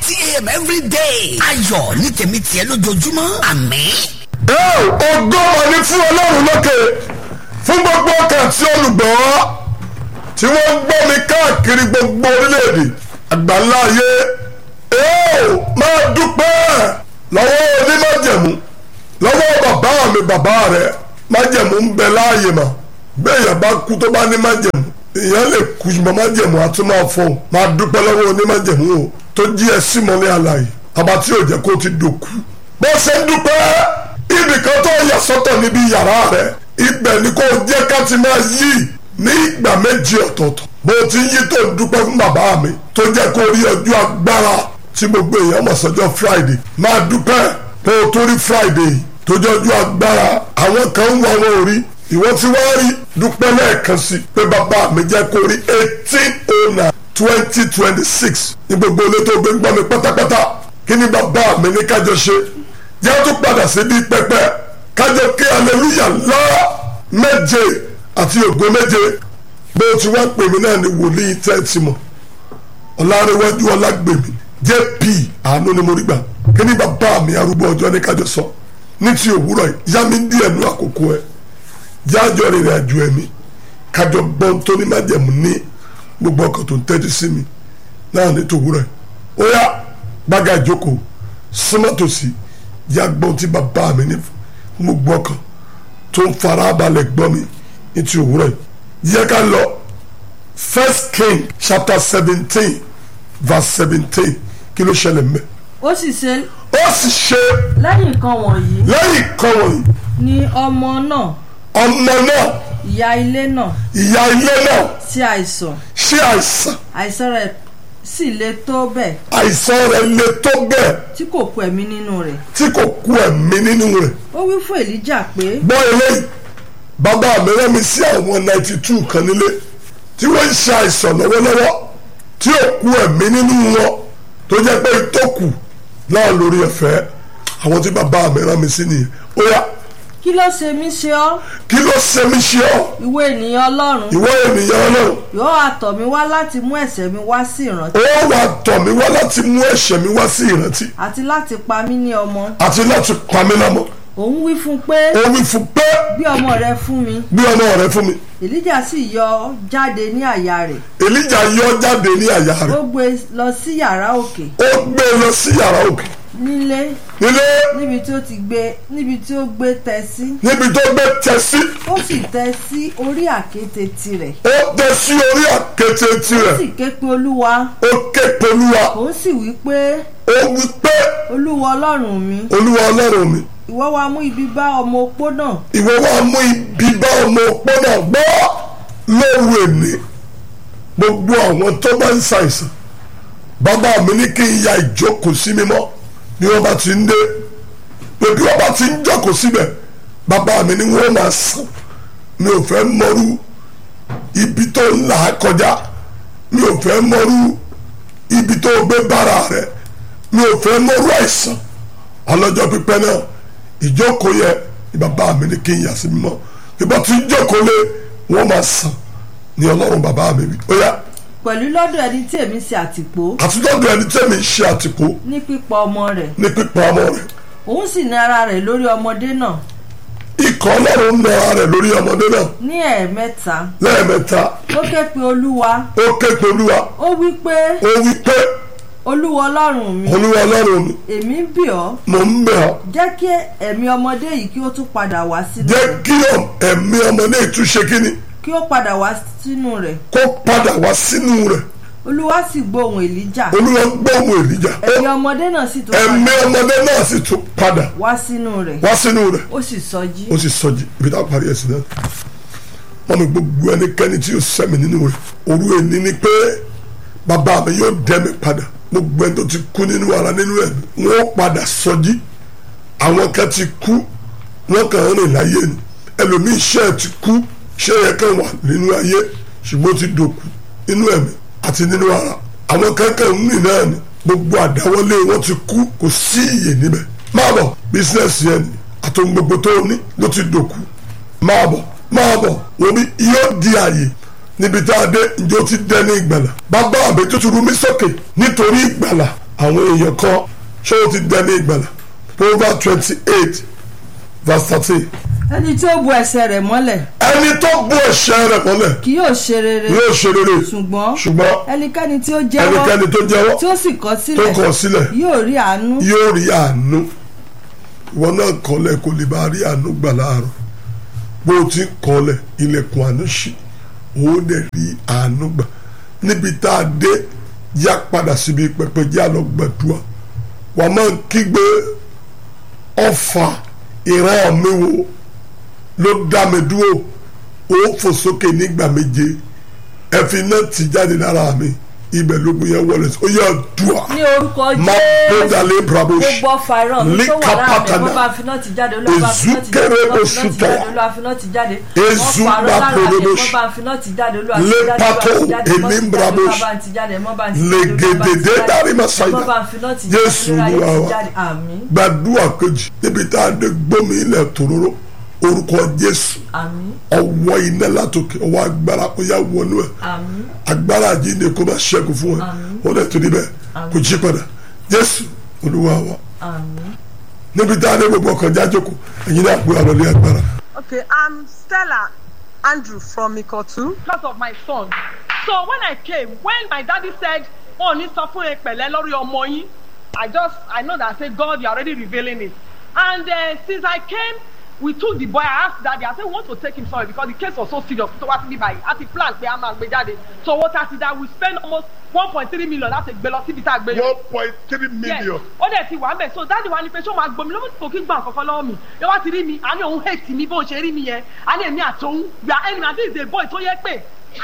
thirty a.m. every day. ayọ̀ ní tèmi tiẹ̀ lójoojúmọ́ àmín. ẹ ògo ọ̀ní fún ọlọ́run lókè fún gbogbo ọkàn tí olùgbọ́ tí wọ́n ń gbọ́ mi káàkiri gbogbo orílẹ̀-èdè àgbáńlá ayé ẹ ò máa dúpẹ́ lọ́wọ́ onímájẹ̀mú lọ́wọ́ bàbá mi bàbá rẹ̀ májẹ̀mú ń bẹ láàyè mà bẹ́ẹ̀ yẹn bá kú tó bá ní májẹ̀mú èèyàn lè kú ṣùgbọ́n májẹ̀mú àti máa fọ́ máa dúpẹ́ lọ́wọ́ onímájẹ̀mú o tó jí ẹ sí mọ́ ní àlàyé àbá tí ò jẹ́ kó ti dòkú bó ṣe ń dúpẹ́ ibìkan tó yà sọ́tọ̀ níbi yàrá rẹ̀ ibẹ̀ ni kò jẹ́ ká ti máa yí ní ìgbà méjì ọ̀tọ̀ọ̀tọ̀ bó ti yí tó ń dúpẹ́ fún bàbá mi tó jẹ́ kó rí ọjọ́ agbára tí gbogbo èèyàn mọ̀ sọ́jọ́ friday máa dúpẹ́ tó o tó rí friday tó jẹ́ ọjọ́ agbára àwọn kan ń wá wọn ò rí ìwọ tí wọ́n rí dúpẹ́ lẹ́ẹ̀kan sí pé bàbá mi jẹ́ kó rí eighteen oh nine twenty twenty six ní gbogbo ilé tó gbé ń gbọ́ mi pátápátá kí ni bàbá mi ní kájọ ṣe jẹ́ tó padà sí bí pẹpẹ kájọ kí aleluya ńlá méje àti ògo méje bó ti wá pè mí náà ní wòlíì tẹ́tí mọ̀ ọ̀làrẹ̀wájú ọlágbèmí jp àánú ni mo rí gbà kí ni bàbá mi arúgbó ọjọ́ ní kájọ sọ ní ti òwúrọ̀ yìí yá mi díẹ̀ nú àkókò ẹ̀ jájọ rìnrìn àjò ẹ̀mí kájọ gbọ́n tó ní májẹ̀mú ní gbogbo ọkàn tó ń tẹ́tí sí mi náà ní tòwúrọ̀ yìí ó yá gbága ìjókòó súnmọ́tòsí yá gbọ́n tí bàbá mi ní fún gbogbo ọkàn tó ń fara balẹ̀ gbọ́ mi ní ti òwúrọ̀ yìí yẹ ká lọ first king chapter seventeen verse seventeen kí ló ṣẹlẹ̀ mẹ́. ó sì ṣe ó sì ṣe lẹ́yìn nǹkan wọ̀nyí lẹ́yìn kan wọ̀nyí ni ọmọ náà ọmọ náà ìyá ilé náà ìyá ilé náà sí àìsàn ṣe àìsàn àìsàn rẹ̀ sì le tó bẹ́ẹ̀ àìsàn rẹ̀ le tó bẹ́ẹ̀ tí kò kú ẹ̀mí nínú rẹ̀ tí kò kú ẹ̀mí nínú rẹ̀ ó wí fún èlíjà pé gbọ́ eléyìí bàbá mi rán mi sí àwọn ninety two kan nílé tí wọ́n ń ṣe àìsàn lọ́wọ́lọ́wọ́ tí ò kú ẹ̀mí nínú wọn tó jẹ́ pé tó kù náà lórí ẹ̀fẹ́ àwọn tí bàbá mi rán mi sí nìyẹn ó yá kí ló ṣe mí ṣe ọ́ kí ló ṣe mí ṣe ọ́ ìwọ ènìyàn ọlọ́run ìwọ ènìyàn ọlọ́run yóò àtọ̀ mi wá láti mú ẹ̀ṣẹ̀ mi wá sí ìrántí ó wà tọ̀ mí wá láti mú ẹ̀ṣẹ̀ mi wá sí ìrántí àti láti pa mí ní ọmọ àti láti pa mí lámọ̀ òun wí fún pé ó wí fún pé bí ọmọ rẹ fún mi bí ọmọ rẹ fún mi èlíjà sì yọ jáde ní àyà rẹ̀ èlíjà yọ jáde ní àyà ó rẹ̀ gbé lọ sí yàrá òkè ó gbé e lọ sí yàrá òkè nílé nílé níbi tí ó ti gbé níbi tí ó gbé tẹ́ sí níbi tó gbé tẹ sí ó sì tẹ́ sí orí àkéte tirẹ̀ ó tẹ sí orí àkété ó tirẹ̀ sì ké pe olúwa ó ké polúwa òun sì wí pé ó wí pé olúwa ọlọ́run mi olúwa ọlọ́run mi ìwọ wá mú ibi bá ọmọ opó náà ìwọ wa mú ibi bá ọmọ òpó náà gbọ́ lóru èmi gbogbo àwọn tó bá ń ṣàìsàn bàbá mi ní kí n ya ìjókòó sí mímọ́ bí wọ́n bá ti ń dé pé bí wọ́n bá ti ń jókòó síbẹ̀ bàbá mi ní wọ́n máa sàn mi ò fẹ́ mọ́rú ibi tó ń là á kọjá mi ò fẹ́ mọ́rú ibi tó gbé bára rẹ̀ mi ò fẹ́ mọ́rú àìsàn ọlọ́jọ́ pípẹ́ náà ìjókòó yẹ ni bàbá mi ní kí n yà sí mímọ́ ìbọn tí ń jókòó lé wọ́n máa sàn ní ọlọ́run bàbá mi wí ó yá pẹ̀lú lọ́dọ̀ ẹni tí èmi ṣe àtìpó àtúntọ́dọ̀ ẹni tẹ́mi ń ṣe àtìkú ní pípa ọmọ rẹ̀ ní pípa ọmọ rẹ̀ òun sì ní ara rẹ̀ lórí ọmọdé náà ikọ̀ ọlọ́run ń nara rẹ̀ lórí ọmọdé náà ní ẹ̀ẹ̀mẹ́ta lẹ́ẹ̀mẹ́ta ó ké pe olúwa ó ké pe olúwa ó wí pé ó wí pé olúwa ọlọ́run mi olúwa ọlọ́run mi èmi ń bì ọ́ mò ń bẹ̀ ọ́ jẹ́ kí ẹ̀mí ọmọdé yìí kí ó tún padà wá sínú jẹ́ rẹ̀ kí ẹ̀mí ọmọdé ìtúnṣe kíni kí ó padà wá sínú rẹ̀ kó padà wá sínú rẹ̀ olúwa sì gbóhùn èlíjà olúwa gbóhùn èlíjà ẹ̀mí ọmọdé náà sì tún ẹ̀mí padà ọmọdé náà sì tún padà wá sínú rẹ̀ wá sínú rẹ̀ ó sì sọjí ó sì sọjí ibi tá a parí ẹ̀sìn náà wọ́n mi gbogbo ẹnikẹ́ni tí yóò sẹ́mi nínú rẹ̀ òru ẹni ni pé bàbá mi yóò dẹ́ mi padà gbogbo ẹni tó ti kú nínú ara nínú ẹ̀ wọ́n padà sọjí àwọn kan ti kú wọ́n kàn ń rìn láyé ni ẹlòmíì iṣẹ́ ẹ̀ ti kú iṣẹ́ yẹn kàn wà nínú ayé ṣùgbọ́n ó ti dòkú nínú ẹ̀mí àti nínú ara àwọn kankan ń rìn náà ni gbogbo àdáwọlé wọn ti kú kò sí iyè níbẹ̀ máa bọ̀ bísíǹsì yẹn ni àtòun gbogbo tó ní ló ti dòkú máa bọ̀ máa bọ̀ wọ́n bí yóò di àyè níbi tá a dé ǹjẹ́ ó ti dẹ́ ní ìgbàlà bàbá mi tó ti rú mi sókè nítorí ìgbàlà àwọn èèyàn kan ṣé o ti dẹni ìgbàlà proverbs twenty eight verse thirteen ẹni tí ó bu ẹsẹ̀ rẹ̀ mọ́lẹ̀ ẹni tó bú ẹ̀ṣẹ̀ rẹ̀ mọ́lẹ̀ kì yóò ṣe rere yóò ṣe rere ṣùgbọ́n ṣùgbọ́n ẹnikẹ́ni tí ó jẹ́wọ́ ẹnikẹ́ni tó jẹ́wọ́ tí ó sì kọ̀ tó sílẹ̀ kọ̀ sílẹ̀ yóò rí àánú yóò rí àánú ìwọ náà kọ́lẹ̀ kó lè bá rí àánú gbà láàárọ̀ bó o ti ń kọ́lẹ̀ ilẹ̀kùn àánú ṣí òun dẹ̀ rí àánú gbà níbi tá a dé yá padà síbi pẹpẹ jẹ́ àlọ́ gbàdúrà wà á máa kígbe ọfà ìran mi wo ló dá mi dúró ó fò sókè nígbà méje ẹ̀fín náà ti jáde lára mi ibẹ̀ lógun yẹn wọlé sí ó yẹ dùà ní orúkọ má jésù bódàlé brabosh gbogbo ọfà ìran mi tó wà láàbẹ̀ wọ́n bá finá ti jáde olúwa bá finá ti jáde Ezukere olúwa finá ti osutaya. jáde olúwa finá ti jáde Ezu ọfà àrọ́ lára mi baprodosh. wọ́n bá finá ti jáde olúwa Le ti jáde pato olúwa ti jáde mọ́ ti elim jáde brabosh. olúwa bá ti jáde mọ́ bá ti jáde Le olúwa bá ti gedede jáde dari masaida. mọ́ bá finá ti jáde Jésù olúwa Olúwa yóò wa. ti jáde àmín gbàdúrà kejì níbi tá a dé gbómi ilẹ̀ tòróró orúkọ jésù àmín ọwọ́ iná látòkè ọwọ́ agbára ó yá wọnú ẹ̀ àmín agbára jíǹde kó máa ṣẹ́gun fún ẹ ó dẹ̀ tó níbẹ̀ kò jí padà jésù olúwa wa àmín. níbi tá a dé gbogbo ọkàn jájòkó ẹ̀yin náà pé àlọ́lé agbára. Okay, I'm Stella Andrew from Ikotu. because of my son. So when I came, when my daddy said, "Oh, ní sọ fún Epẹ̀lẹ́ lórí ọmọ yín," I just I know that I say God, you are already revealing it. And uh, since I came, we took the boy. I asked daddy. I said, "We want to take him somewhere because the case was so serious." So what me by at the plan pé a máa gbé jáde. So what I did that we spend almost one point three million láti gbé lọ síbi tá a gbé lọ one point three million. ó dẹ̀ ti wà ń bẹ̀ so dáàdi wa ni pé ṣé ó máa gbomi lọ́wọ́ kò kí ń gbà kankan lọ́wọ́ mi ẹ wá ti rí mi àní òun hate mi bó ṣe rí mi yẹn àní èmi àtòun we are enemy and this is a boy tó yẹ pé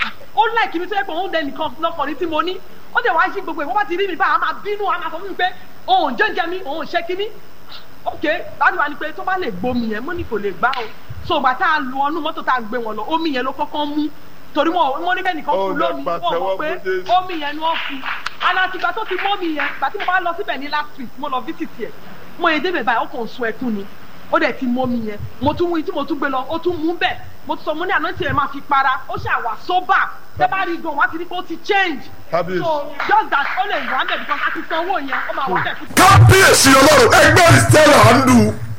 ó like mi tó yẹ pé òun dẹ nìkan lọkùnrin tí mo ní ó dẹ̀ wá sí gbogbo ẹ̀ wọ́n bá ti rí mi báyìí a máa bínú a máa sọ fún mi pé òun jẹ́jẹ́ mi òun ṣe kíní ok dáàdi wa ni pé tó bá lè gbomi yẹn mo ní kò lè gbá o so ìgbà tá a lu ọnú mọ́tò tá a gbé wọn lọ omi yẹn ló kọ́kọ́ mú torí wọn wọn níbẹ̀ nìkan fún lómi wọn mọ̀ pé omi yẹn ni wọ́n fi alátìgbà tó ti mọ́ mi yẹn gbà tí mo bá lọ síbẹ̀ ní last week mo lọ visit yẹ mo yẹ débẹ̀ báyìí ó kàn sun ẹkún ni ó dẹ̀ ti mọ́ mi yẹn mo tún wí tí mo tún gbé lọ ó tún mú bẹ́ẹ̀ mo tún sọ mo ní àná tí ẹ máa fi para ó ṣàwà sóbà tẹ bá rí gan wá ti rí pé ó ti change Kábíyèsí. so just that ó lè wà ń bẹ̀ because a ti san owó yẹn ó máa wà bẹ̀ fún kábíyèsí ọlọ́run ẹgbẹ́ ìstẹ́lá àndù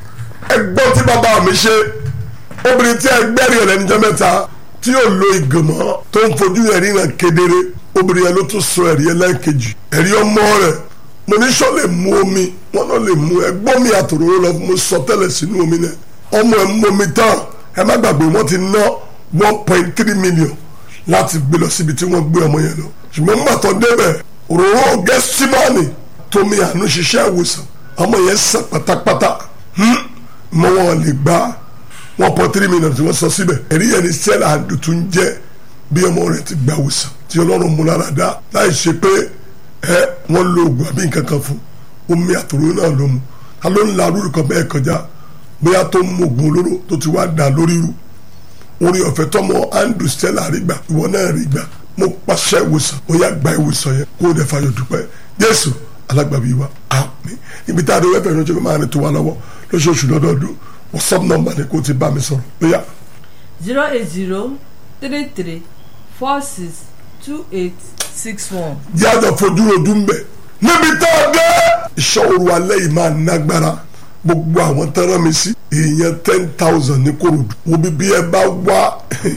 ẹgbọ́n tí bàbá mi ṣe obìnrin tí ẹgbẹ́ rẹ̀ lẹ́njọ́ mẹ́ta tí yóò lo ìgbìmọ̀ tó ń fojú ẹ̀rí náà kedere obìnrin yẹn ló tún sọ ẹ̀rí ẹlẹ́ẹ̀kejì ẹ̀rí ọmọ rẹ̀ mo ní sọ lè mu omi wọn náà lè mu ẹgbọ́n mi àtòrò lọ mo sọ tẹ́lẹ̀ sínú omi náà ọmọ ẹ̀ mú omi tán ẹ má gbàgbé wọ́n ti ná one point three million láti gbé lọ síbi tí wọ́n gbé ọmọ yẹn lọ ṣùgbọ́n nígbà tó débẹ̀ òróró gẹ́símọ́ọ̀nì tómi àánú ṣiṣẹ́ ìwòsàn ọmọ yẹn sàn pátápátá hmm, mọ wọn lè gba one point three million tí wọ́n sọ síbẹ̀ ẹ̀rí yẹn ni sẹ́lá àdùtún jẹ́ bí ọmọ rẹ̀ ti gba ìwòsàn tí ọlọ́run mú lára dá láì ṣe pé ẹ wọ́n lo oògùn àbí nǹkan kan fún omi àtòrò náà ló mu ta ló ń la arúgbó kan bẹ́ẹ̀ kọjá bóyá tó ń mú oògùn olóró tó ti wá dà lórí rú orí ọ̀fẹ́ tọmọ andrew stella rí gbà ìwọ náà rí gbà mo pàṣẹ ìwòsàn ó yá gba ìwòsàn yẹn kó o dẹ̀ fàyọ̀ dúpẹ́ jésù alágbàbí wa àmín ibi tá a dé wẹ́pẹ̀ ìrànjọ́ máa ní tó wa lọ́wọ́ lóṣooṣù lọ́dọọdún whatsapp number ni kó o ti bá mi sọ̀rọ̀ ó yá zero eight zero three three four six two eight six one. jẹ́ àjọ fojú rojú ń bẹ̀ níbi tá a dé iṣẹ́ òru alẹ́ yìí máa nágbára gbogbo àwọn tẹ́rán mi sí èèyàn ten thousand ní korodu wo bí bí ẹ bá wá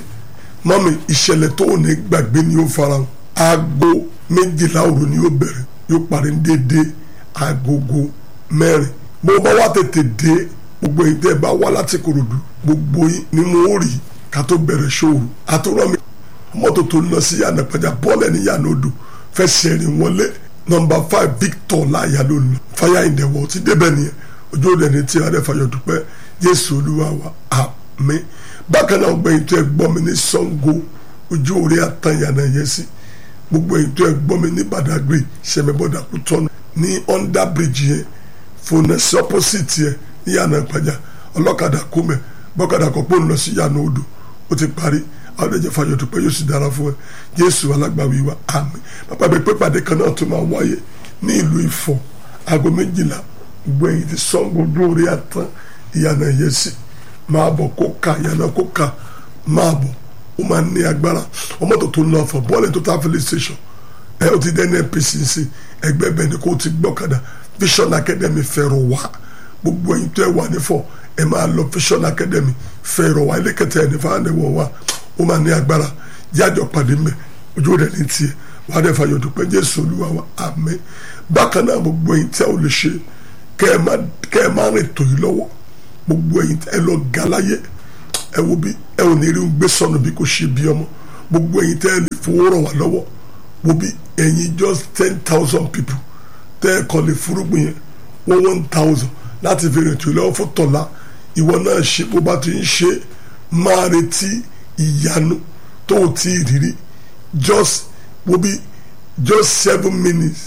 mọ́mi ìṣẹ̀lẹ̀ tó ò ní gbàgbé ni ó farahàn aago méjìlá òru ni yóò bẹ̀rẹ̀ yóò parí ní déédéé agogo mẹ́rin bó bá wá tètè dé gbogbo èyí tẹ́ ẹ bá wá láti korodu gbogbo yín ni mo rí ká tó bẹ̀rẹ̀ ṣòro àtúrọ̀ mi mọ́tò tó ń lọ sí yànnà pẹ̀jà bọ́ọ̀lù ẹni yànnà odò fẹsẹ̀ rìn wọlé nọmba five victor láàyà ló ń lọ fire in the world ti débẹ̀ nìyẹn ojú òde ní tí adé fayọ̀ dúpẹ́ jésù olúwa wa àmín bákan náà gbẹ̀yìn tó ẹ gbọ́ mi ní sango ojú òde àtàn yànnà yẹn sí gbogbo èyí tó ẹ gbọ́ mi ní badagry sẹmẹbọdà kú tọ́nu ní under bridge yẹn fònẹsì opposite yẹn ní yànnà pẹ̀jà ọlọ́kadà kó mẹ́ bọ́kadà kọ́ pé ó ń lọ sí yànnà odò ó ti parí àwọn ẹ̀jẹ̀ fayọ̀ dúpẹ́ yóò sì dára fún ẹ jésù alágbàwí wa àmín bàbá mi pé pàdé kan náà tó máa wáyé ní ìlú Ifọ̀ aago méjìlá gbogbo ẹ̀yìn ti Ṣàngó dóore àtàn ìyànà yẹn sí máa bọ̀ kó ka ìyànà kó ka máa bọ̀ ó máa ní agbára ọmọ tó tó ń lọ fọ bọ́ọ̀lù tó tá filling station ẹ o ti dẹ́ NNPCC ẹgbẹ́ bẹ́ẹ̀ ni kò ti gbọ́kadà Vision Academy fẹ́rọ̀ wá gbogbo ẹ̀yin tó ẹ wà nífọ̀ ẹ máa lọ Vision Academy fẹ́rọ̀ wá ilé kẹtẹ ẹ̀ ní fáwọn ẹ̀wọ̀n wa ó máa ní agbára jájọ pàdé mẹ́ ojú rẹ̀ ní tiẹ̀ wàá dẹ̀ fàyọ̀ dúpẹ́ Jésù Olúwa wa àmín bákan náà gbogbo ẹ̀yin tí a ò lè ṣe kẹ́ ẹ máa kẹ́ ẹ máa rìn tòyí lọ́wọ́ gbogbo ẹ̀yin ẹ lọ gàláyé ẹ wo bí ẹ ò ní rí ń gbé sọnù bí kò ṣe bí ọmọ gbogbo ẹ̀yin tẹ́ ẹ lè fowó ràn wá lọ́wọ́ wo bí ẹ̀yin just ten thousand people tẹ́ ẹ kọ́ lè fúrúgbìn yẹn wọ́n one thousand láti fi rìn tòyí lọ́wọ́ fún tọ̀la ìwọ náà ṣe bó bá ti ń ṣe máa retí ìyanu tó o ti rírí just wo bí just seven minutes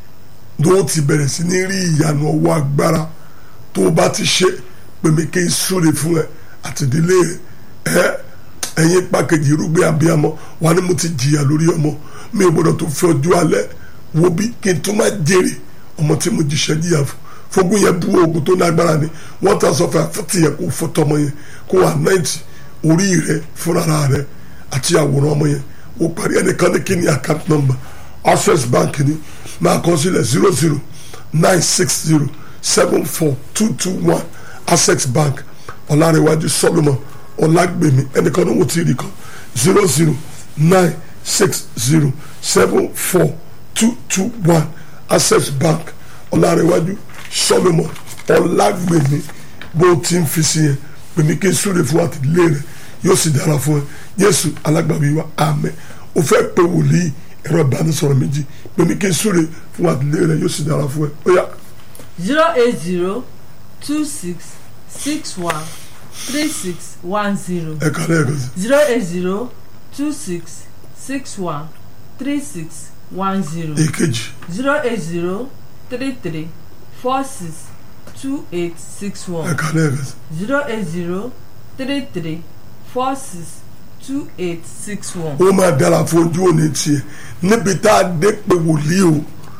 ló ti bẹ̀rẹ̀ sí ní rí ìyanu ọwọ́ agbára tó o bá ti ṣe pèmí kí n súre fún ẹ àtìdílé ẹ ẹ̀yin pàkejì irúgbìn abiyamọ wà ní mo ti jìyà lórí ọmọ mi ò gbọdọ̀ tó fi ọjọ́ alẹ́ wo bí kí n tún máa jèrè ọmọ tí mo jìṣẹ́ jìyà fún fogun yẹn bú oògùn tó lágbára ni wọ́n ta sọ fún àfẹ́tì yẹn kó fọ́ tọmọ yẹn kó wà náìtì orí rẹ fúnra rẹ àti àwòrán ọmọ yẹn ó parí ẹnìkan ní kí ni account number access bank ni máa kọ sílẹ̀ zero zero nine six zero seven four two two one access bank ọ̀làrẹ̀wájú solomon ọ̀làgbèmí ẹnìkan ní wọ́n ti rí kan zero zero nine six zero seven four two two one access bank ọ̀làrẹ̀wájú solomon ọ̀làgbèmí bó ti ń fi sí yẹn pèmí kí n súre fún àtìlẹ́ rẹ yóò sì dára fún ẹ yéésù alágbàwí wa àmín o fẹ́ pé wòlíì ẹ̀rọ ìbánisọ̀rọ̀ méjì pèmí kí n súre fún àtìlẹ́ rẹ yóò sì dára fún ẹ ó yá zero eight zero two six six one three six one zero ẹ kàlẹ́ ẹ̀kan sí zero eight zero two six six one three six one zero èkejì zero eight zero three three four six two eight six ẹ one kàlẹ́ ẹ̀kan sí zero eight zero three three four six two eight six one. ó máa dára fún ojú òní tiẹ̀ níbi tá a dé pé wòlíì o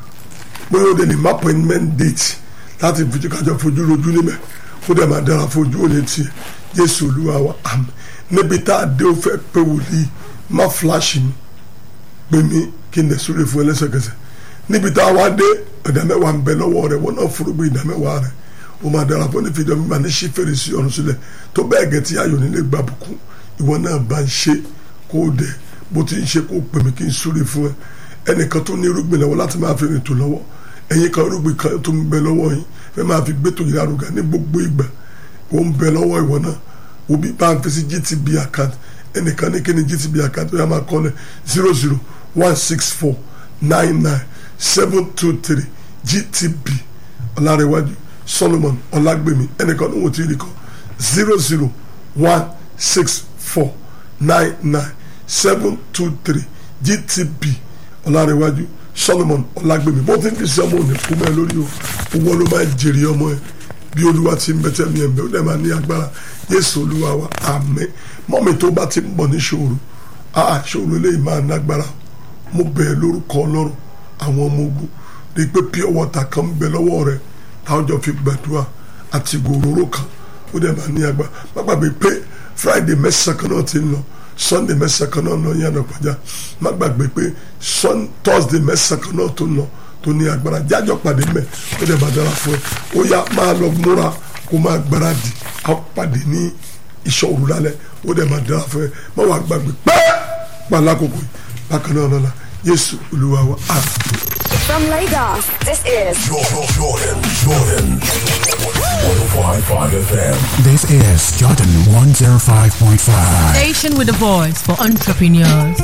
pé ó dẹ̀ ní má appointment date láti fojú kájọ fojú rojú níbẹ̀ ó dẹ̀ máa dára fún ojú òní tiẹ̀ Jésù Olúwa wa àmín níbi tá a dé ó fẹ́ pé wòlíì má flash mi pè mí kí n lè súre fún ẹ lẹ́sẹ̀kẹsẹ̀ níbi tá a wá dé ìdámẹ́wàá ń bẹ lọ́wọ́ rẹ̀ wọ́n náà fúrúgbìn ìdámẹ́wàá rẹ̀ ó máa dára fún onífìdí ọmọ ìgbà ní sí fèrèsé ọ̀run sílẹ̀ tó bẹ́ẹ̀ gẹ̀ tí ayọ̀ nílé gbà bùkún ìwọ náà bá ń ṣe kó o dẹ̀ bó ti ń ṣe kó o pè mí kí n súre fún ẹ ẹnìkan tó ní irúgbìn lọ́wọ́ láti máa fi rìn tó lọ́wọ́ ẹ̀yin kan irúgbìn kan tó ń bẹ lọ́wọ́ yín fẹ́ máa fi gbé tòyìn arúgà ní gbogbo ìgbà ó ń bẹ lọ́wọ́ ìwọ náà òbí bá ń fi sí GTB account ẹnìkan ní kí ni GTB account ó yà máa kọ́ lẹ̀ zero zero one six four nine nine seven two three GTB ọ̀làrẹ̀wájú Solomon ọ̀làgbèmí ẹnìkan ní wọ́n ti rí kọ́ zero zero one six four nine nine seven two three GTB ọ̀làrẹ̀wájú Solomon ọ̀làgbèmí bó ti ń fi sí ọmọ òní kú mẹ́ lórí o owó ló máa jèrè ọmọ ẹ bí olúwa ti ń bẹ́tẹ̀ mi ẹ̀mẹ́ ó dẹ̀ máa ní agbára Jésù olúwa wa àmín mọ́mi tó bá ti ń bọ̀ ní ṣòro àà ṣòro eléyìí máa nágbára mo bẹ̀ẹ́ lórúkọ ọlọ́run àwọn ọmọ ogun rí i pé pure water kan ń bẹ lọ́wọ́ rẹ táwọn jọ fi gbàdúrà àti gòróró kan ó dẹ̀ máa ní agbára má gbàgbé pé Friday mẹ́sàn-án kan náà ti ń lọ Sunday mẹ́sàn-án kan náà lọ yànnà pàjá má gbàgbé pé Sun- Thursday mẹ́sàn-án kan náà tó ń lọ tó ní agbára jájọ pàdé mẹ́ ó dẹ̀ máa dára fún ẹ ó yá máa lọ múra kó máa gbáradì á pàdé ní ìṣọ́ òru lálẹ́ ó dẹ̀ máa dára fún ẹ má wàá gbàgbé pẹ́ẹ́ pàlákòkò yìí bákan náà lọ́la Jésù Olúwa wa àmín. From Lagos, this is Jordan, Jordan, Jordan. 105.5 FM. This is Jordan 105.5. Station with a voice for entrepreneurs.